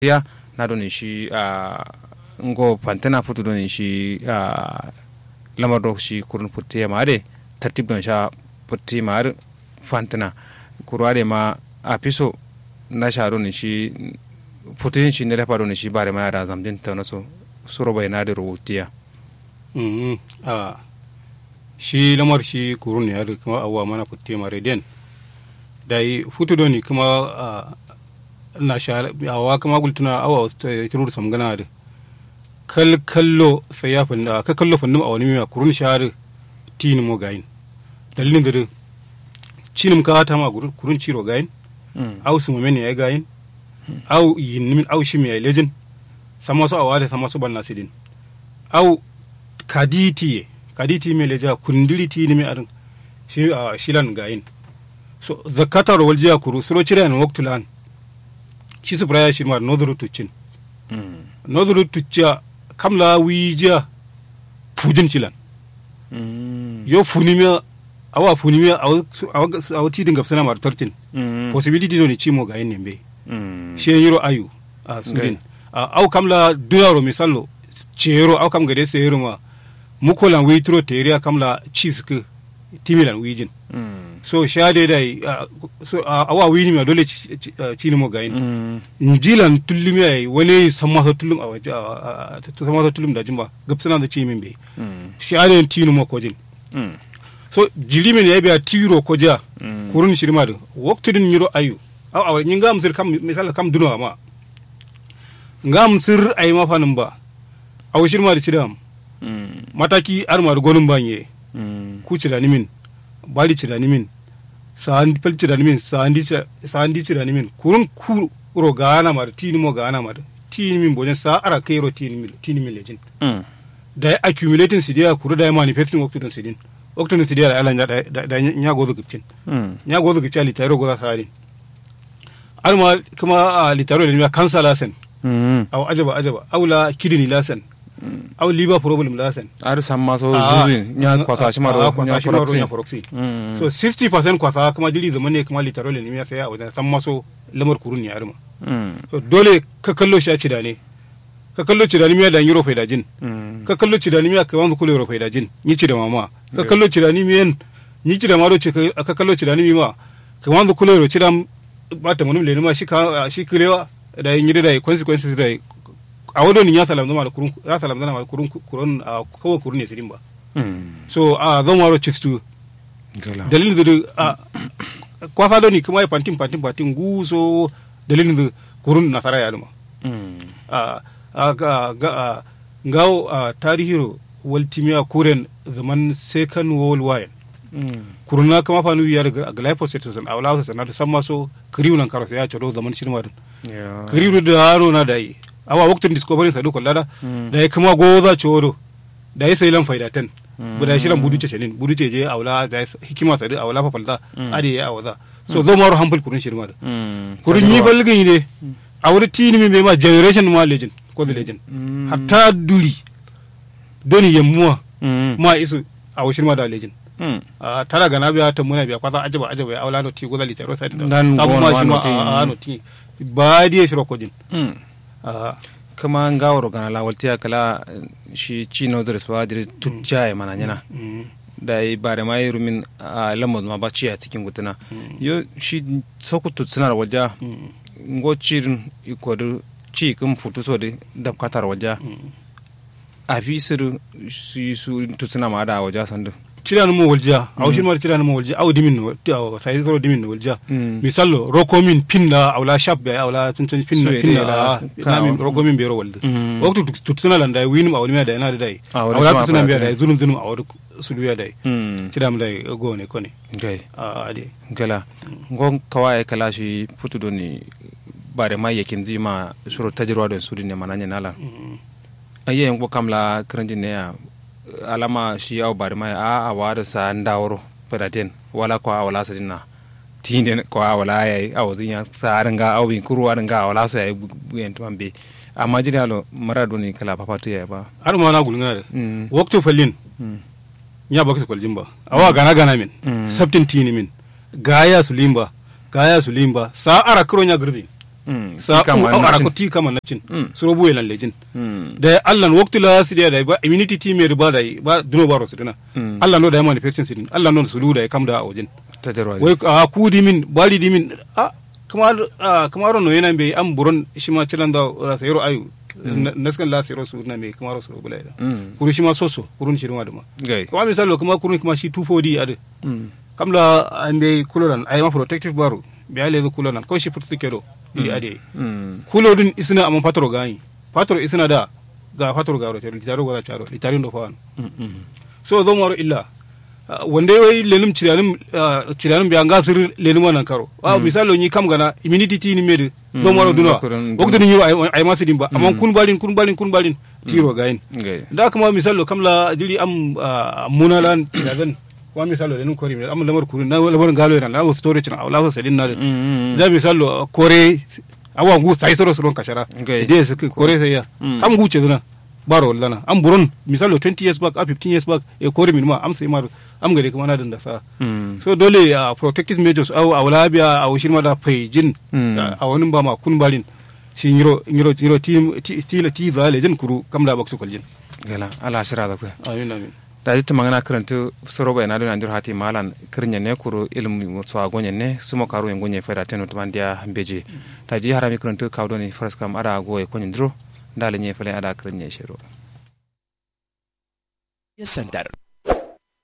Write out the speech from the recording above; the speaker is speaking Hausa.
ya na doni shi a ngo pantena futu doni shi a lamar do shi kurun putte ma de tartib don sha putte ma ar fantena kurware ma a piso na sha doni shi putin shi ne lefa doni shi bare mana da zamjin ta na so suro bai na da rubutiya a shi lamar shi kurun ya da kuma awa mana putte ma reden dai futu doni kuma na sha awa kuma gultuna awa kirur sam gana da kal kallo sai ya fanda ka kallo fandum awani mi kurun shar tin mo gain dalilin da cinim ka ta ma kurun ciro gain aw su men ya gain aw yin min aw shi mi ya lejin sama so awa da sama so ban nasidin aw kaditi kaditi me leja kundiri ti ni mi arin shi shilan gain so zakata ro waljiya kuru suro cire an waktulan shi su braya shi ma nodru tuccin nodru tucca kamla wija fujin cilan yo funimiya awa funimiya awa tidin gafsana mar tartin possibility do ni cimo ga yin be she yiro ayu a sudin aw kamla dunaro misallo cero aw kam gade seyiro ma mukolan witro teriya kamla chisk timilan wijin so shade dai so awa wini ma dole cini mo gayin njilan tullumi ay wani samma so tullum a waje samma so tullum da jimba gabsana da cimin be shade tinu mo kojin so jilimin ya biya tiro koja kurun shirma da waktudin yiro ayu aw aw nyi ngam sir kam misal kam duno ma ngam sir ay ma fanin ba aw shirma da cidam mataki armar gonun banye ku cida nimin bali cida nimin sandi pel cida nimin sandi sandi cida nimin kurun ku ro gana mar tini mo gana mar tini min bojen sa ara kai ro tini min tini min lejin da accumulating sidia kuru da manifesting waktu don sidin waktu don sidia da ala da da nya gozo giptin nya gozo giptin litaro goza sari alma kuma litaro ne kansa lasen aw ajaba ajaba awla kidney lasen aw liver problem lasen ar samma so zuzin nya kwasa shi maro nya proxy so 60% kwasa kuma jiri zaman ne kuma litarol ne ya saya a wajen samma so lamar kurun ya arma so dole ka kallo shi a cida ne ka kallo cida ni miya da yiro faida jin ka kallo cida ni miya ka wanzu kula yiro faida jin ni cida mama ka kallo cida ni miyan ni cida maro ce ka kallo cida ni ma ka wanzu kula yiro cida ba ta munum le ma shi ka shi kilewa da yin da consequences da a wadon ya salam zama da kurun ya salam zama da kurun kurun a kawai kurun ne sirin ba so a zan waro chistu dalilin da a kwasa doni kuma ya pantin pantin pantin guso dalilin da kurun nasara ya duma a a ga ngawo a tarihiro waltimiya kuren zaman second world war kuruna kama fanu ya daga glyphosate sun awla su sanar da san maso kriwunan karasa ya ciro zaman shirma din kriwu da haro na da yi awa waktin discovery sadu kollada da ya kuma goza coro da ya sai lan faidatan bu da shiran budu cenin budu je awla da hikima sadu awla fa falta ade ya awaza so zo maro hampul kurun shirma da kurun yi balgin ne a wuri tini mi ma generation ma legend ko the legend hatta duri doni yammuwa ma isu a wushin ma da legend a tara gana biya ta muna biya kwasa ajaba ajaba ya awla no ti goza litaro sai da sabu ma shi ma a no ti ba diye shiro kodin kama ngawro gana la waltiya kala shi chino dres wa dire tujja e mana nyana da yi bare ma yiru min a lamod ma ba ci a cikin gutuna yo shi soku tutsunar waja ngo cirin ikodu ci kun futu so de dab katar waja a fi sir su su tutsuna ma da waja sandu cira no mo walja aw shi mar cira no mo walja aw dimin no aw sai so dimin no walja misallo rokomin pinna aw la shap be aw la tuntun pinna pinna la namin rokomin be ro walda waktu tutsuna landa winim aw limya da ina da dai aw la tutsuna be da zulum zulum aw su duya dai cira mu dai go ne ko ne gai a ade gala ngon kawai kala shi futu do ni bare ma yakin zima suro tajirwa don su ne mananya nala ayyayin ko kamla kiranjin ne ya alama shi yawo bari mai a a wada sa ndawro pedaten wala ko awala sa dinna tinde ko awala yayi awzin ya sa ringa awin kuru ringa awala sa yayi buyen to ambe amma jini alo marado ni kala papatu ya ba har ma na gulngana da waktu fallin nya baksu kwaljin ba awa gana gana min sabtin tini min gaya su limba gaya su limba sa ara kuro nya girdi Mm. sa Ti kama au na ara cin. ko ti kama na cin Mm. suro bu yelan lejin Mm. da Allah no waktu la sidia da ba immunity team me ba da ba duno baro sidina Mm. Allah no da ya manufacturing sidin Allah no sulu da ya kam da a wajen tajarwa wai a ku di min bali di min a kamar a kamar no yana be am buron shi ma cilan da ra sayro ayu naskan la sayro su na me kamar su bula da Mm. kuru shi ma soso kurun shi ma da ma gai kuma misalo kuma kurun kuma shi 240 ade Mm. kam la ande kulolan ay ma protective baro be ale kulolan ko shi putu kedo ili ade Mm. kulo din isina amma patro gani patro isina da ga patro garo te litaro gora charo litari ndo fawan Mm. Mm. so zo maro illa Ah, wanda wai lenum ciranim ciranim bi anga sir lenum nan karo wa misalo ni kam gana immunity ti ni mede zo maro duna Kurin- wakto ni yiro ay- ay masidin ba amma kun balin kun balin kun balin tiro gayin gai da kuma misalo kam la jiri am ah, munalan ciradan wa misalo lenum kori mi am lamar kurun na lamar galo yana la storage na la sadin na Mm. Mm. da misalo kore awa ngu sai soro soro kashara Okay. de su kore sai ya Mm. kam ngu ce zuna baro lana am buron misalo 20 years back a 15 years back e kore min ma am sai mar am gare kuma na da sa Mm. so dole a protective measures au awla biya a shirma da faijin Mm. a wani ba ma kun balin shi nyiro nyiro nyiro ti ti ti ti za le jin kuru kam da baksu kuljin gala ala shira da ku amin amin da jitta magana karanta soro bai na da nandir hati malan kirnya ne kuro ilmu so agonye ne sumo karu en gonye fera teno to mandia beje da ji harami karanta kawdo ni faras kam ada go e konyin dro dale nye fele ada kirnya shiro Center